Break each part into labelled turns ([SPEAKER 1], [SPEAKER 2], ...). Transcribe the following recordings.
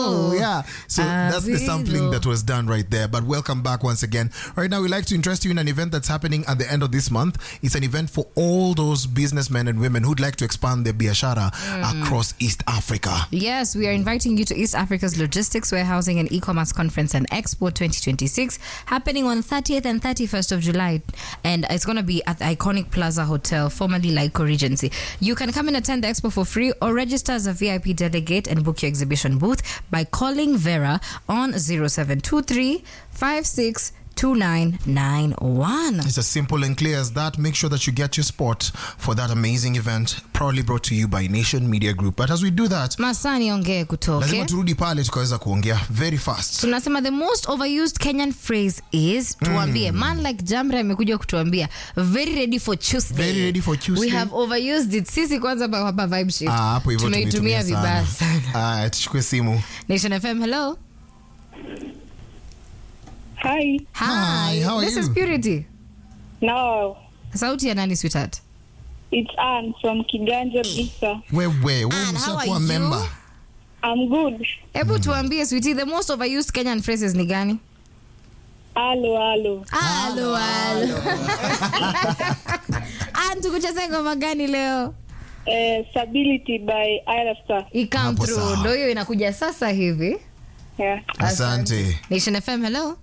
[SPEAKER 1] Oh, yeah. So that's the sampling that was done right there. But welcome back once again. Right now, we'd like to interest you in an event that's happening at the end of this month. It's an event for all those businessmen and women who'd like to expand their biashara across East Africa.
[SPEAKER 2] Yes, we are inviting you to East Africa's Logistics, Warehousing and E-commerce Conference and Expo 2026 happening on 30th and 31st of July. And it's going to be at the iconic Plaza Hotel, formerly Lyco Regency. You can come and attend the expo for free or register as a VIP delegate and book your exhibition booth by calling Vera on 0723 56 2991.
[SPEAKER 1] It's as simple and clear as that. Make sure that you get your spot for that amazing event, proudly brought to you by Nation Media Group. But as we do that,
[SPEAKER 2] Masani ongee kutoke.
[SPEAKER 1] lazima turudi pale tukaweza kuongea very fast.
[SPEAKER 2] tunasema the most overused kenyan phrase is tuambie man like jamre amekuja kutuambia very ready for tuesday
[SPEAKER 1] Very ready for Tuesday.
[SPEAKER 2] we have overused it sisi kwanza ba- hapa vibe shift
[SPEAKER 1] Ah, hapo hivyo
[SPEAKER 2] tumeitumia vibaya sana
[SPEAKER 1] Aya, tuchukue simu.
[SPEAKER 2] nation fm hello
[SPEAKER 3] Hi.
[SPEAKER 1] Hi, how are
[SPEAKER 2] this
[SPEAKER 1] you?
[SPEAKER 2] is purity
[SPEAKER 3] No,
[SPEAKER 2] sauti ya nani sweetheart
[SPEAKER 3] it's Anne from Kiganja Bisa.
[SPEAKER 1] Wewe, wewe
[SPEAKER 2] Ann, how are
[SPEAKER 1] umeshakuwa
[SPEAKER 2] you?
[SPEAKER 1] member.
[SPEAKER 3] I'm good.
[SPEAKER 2] hebu tuambie sweetie the most overused kenyan phrases ni gani
[SPEAKER 3] Halo, halo.
[SPEAKER 2] halo halo Ann, tukucheze ngoma gani leo
[SPEAKER 3] Uh, Stability by Ira Star.
[SPEAKER 2] ikam
[SPEAKER 1] Hapo
[SPEAKER 2] through
[SPEAKER 1] sawa.
[SPEAKER 2] ndo hiyo inakuja sasa hivi
[SPEAKER 3] Yeah.
[SPEAKER 1] Asante.
[SPEAKER 2] nation fm hello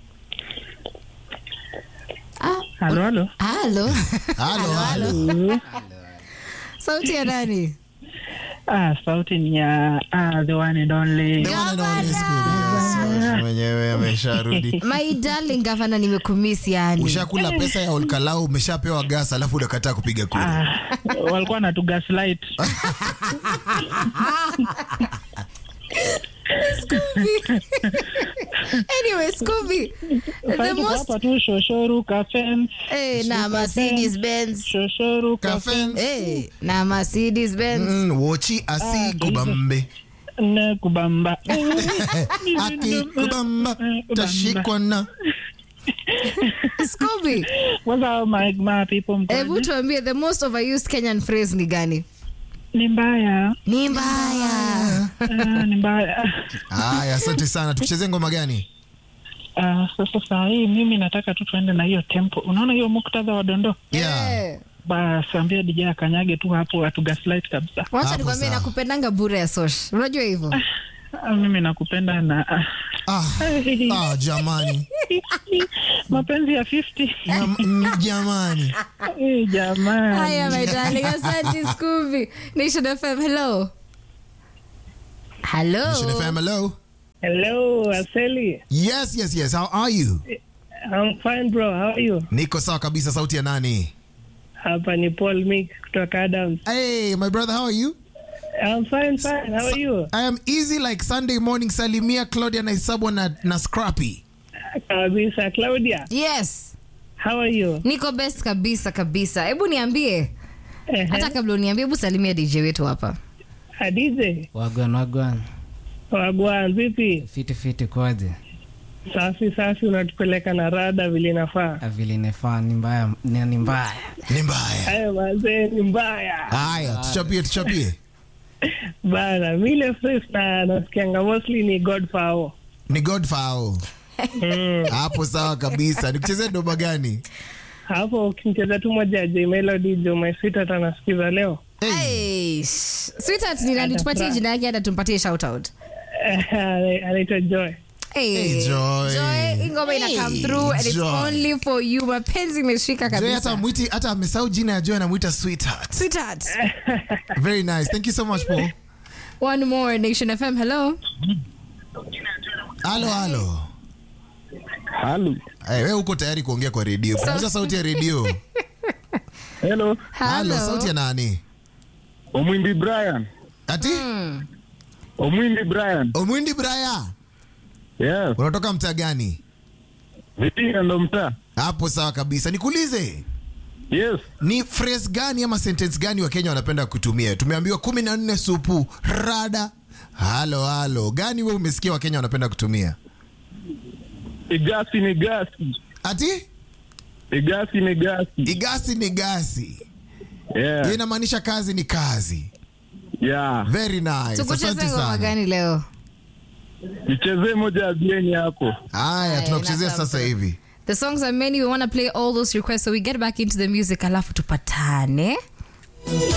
[SPEAKER 2] ah,
[SPEAKER 4] Halo, halo.
[SPEAKER 2] halo
[SPEAKER 1] Halo, halo.
[SPEAKER 2] sauti ya nani
[SPEAKER 4] Ah, sauti ni ya ah, the one and only.
[SPEAKER 1] The one and only is good. Yes, mwenyewe amesharudi.
[SPEAKER 2] my darling gavana nimekumisi yani
[SPEAKER 1] Ushakula pesa ya Olkalau, umeshapewa gas, alafu unakataa kupiga kura.
[SPEAKER 4] Ah, walikuwa na tu gaslight.
[SPEAKER 2] anyway scooby the
[SPEAKER 4] Sasa tuko
[SPEAKER 2] most
[SPEAKER 4] hapa tu shoshoru kafen,
[SPEAKER 2] eh, na mercedes benz
[SPEAKER 4] shoshoru kafen,
[SPEAKER 1] Kafen.
[SPEAKER 2] eh, na mercedes benz
[SPEAKER 1] Mm, wochi asi kubambe
[SPEAKER 4] ne kubamba.
[SPEAKER 1] aki kubamba tashikwa na
[SPEAKER 2] scooby
[SPEAKER 4] What's up my, my people
[SPEAKER 2] hebu
[SPEAKER 4] mkoje?
[SPEAKER 2] tuambie the most overused kenyan phrase ni gani
[SPEAKER 4] Ni mbaya.
[SPEAKER 2] ni mbaya
[SPEAKER 4] Ah, ni mbaya.
[SPEAKER 1] haya asante sana tukuchezee ngoma gani
[SPEAKER 4] Ah, sasa saa hii mimi nataka tu tuende na hiyo tempo. Unaona hiyo muktadha wa dondoo?
[SPEAKER 1] yeah.
[SPEAKER 2] Eh,
[SPEAKER 4] Basi ambia DJ akanyage tu hapo atu gaslight kabisa.
[SPEAKER 2] wacha
[SPEAKER 1] Hapo
[SPEAKER 2] nikwambie
[SPEAKER 1] sawa.
[SPEAKER 2] nakupendanga bure ya sosh unajua hivyo
[SPEAKER 4] Ah, mimi nakupenda na ah,
[SPEAKER 1] ah, ah, jamani
[SPEAKER 4] mapenzi ya 50
[SPEAKER 1] Ya- mm, jamani
[SPEAKER 4] Eh, jamani
[SPEAKER 2] haya my darling asante scooby nation fm hello hello
[SPEAKER 1] Nation FM, hello
[SPEAKER 3] Hello, Aseli.
[SPEAKER 1] yes yes yes how are you
[SPEAKER 3] I'm fine bro. How are you?
[SPEAKER 1] niko sawa kabisa sauti ya nani
[SPEAKER 3] Hapa ni Paul Mick kutoka Adams.
[SPEAKER 1] hey my brother how are you
[SPEAKER 3] I'm fine, fine. How are you?
[SPEAKER 1] I am easy like Sunday morning salimia Claudia na Isabwa na, na Scrappy
[SPEAKER 3] Kabisa. Claudia,
[SPEAKER 2] yes
[SPEAKER 3] how are you?
[SPEAKER 2] niko best kabisa kabisa hebu niambie
[SPEAKER 3] Eh,
[SPEAKER 2] hata kabla uniambie hebu salimia dj wetu hapa
[SPEAKER 3] Adize.
[SPEAKER 5] wagwan wagwan
[SPEAKER 3] Wagwan, vipi?
[SPEAKER 5] fiti fiti kwaje
[SPEAKER 3] Safi safi, unatupeleka na rada vile inafaa.
[SPEAKER 5] Ah, vile inafaa ni mbaya ni ni mbaya
[SPEAKER 1] ni mbaya
[SPEAKER 3] Hayo mazee ni mbaya
[SPEAKER 1] haya tuchapie tuchapie
[SPEAKER 3] bana. Mile fresh na nasikianga mostly ni Godfall.
[SPEAKER 1] ni Godfowl hapo sawa kabisa nikuchezee doba gani
[SPEAKER 3] Hapo ukimcheza tu moja ya J Melody Jo My Sweetheart anasikiza leo.
[SPEAKER 2] hey, sh- sweetheart ni nani tupatie jina yake hata tumpatie shout out
[SPEAKER 3] Anaitwa Joy.
[SPEAKER 2] Hey,
[SPEAKER 1] Hey, Joy.
[SPEAKER 2] Joy, hii ngoma ina come through and it's
[SPEAKER 1] Joy.
[SPEAKER 2] only for you mapenzi imeshika
[SPEAKER 1] Joy hata
[SPEAKER 2] kabisa
[SPEAKER 1] mwiti hata amesahau jina ya Joy anamwita sweetheart
[SPEAKER 2] sweetheart
[SPEAKER 1] very nice thank you so much Paul
[SPEAKER 2] one more nation fm hello
[SPEAKER 1] halo halo
[SPEAKER 4] Halo.
[SPEAKER 1] hey, wewe uko tayari kuongea kwa redio punguza sauti ya redio
[SPEAKER 4] Hello.
[SPEAKER 1] halo sauti ya nani
[SPEAKER 4] Omwindi Brian.
[SPEAKER 1] ati
[SPEAKER 4] Omwindi Brian.
[SPEAKER 1] omwindi braya
[SPEAKER 4] Yes.
[SPEAKER 1] unatoka mtaa gani
[SPEAKER 4] Vitinga ndo mtaa.
[SPEAKER 1] hapo sawa kabisa nikuulize
[SPEAKER 4] Yes.
[SPEAKER 1] ni phrase gani ama sentence gani wakenya wanapenda kutumia tumeambiwa kumi na nne supu rada halo halo gani we umesikia wakenya wanapenda kutumia
[SPEAKER 4] Igasi ni gasi.
[SPEAKER 1] ati
[SPEAKER 4] Igasi ni gasi.
[SPEAKER 1] igasi ni gasi hiyo
[SPEAKER 4] Yeah.
[SPEAKER 1] inamaanisha kazi ni kazi
[SPEAKER 4] Yeah.
[SPEAKER 1] very nice
[SPEAKER 2] tukucheze
[SPEAKER 1] asante
[SPEAKER 2] ngoma
[SPEAKER 1] sana
[SPEAKER 2] gani leo
[SPEAKER 6] nichezee moja ya bieni hapo.
[SPEAKER 1] Haya, tunakuchezea
[SPEAKER 2] inasamba.
[SPEAKER 1] sasa hivi.
[SPEAKER 2] The songs are many. We want to play all those requests, so we get back into the music. Alafu tupatane.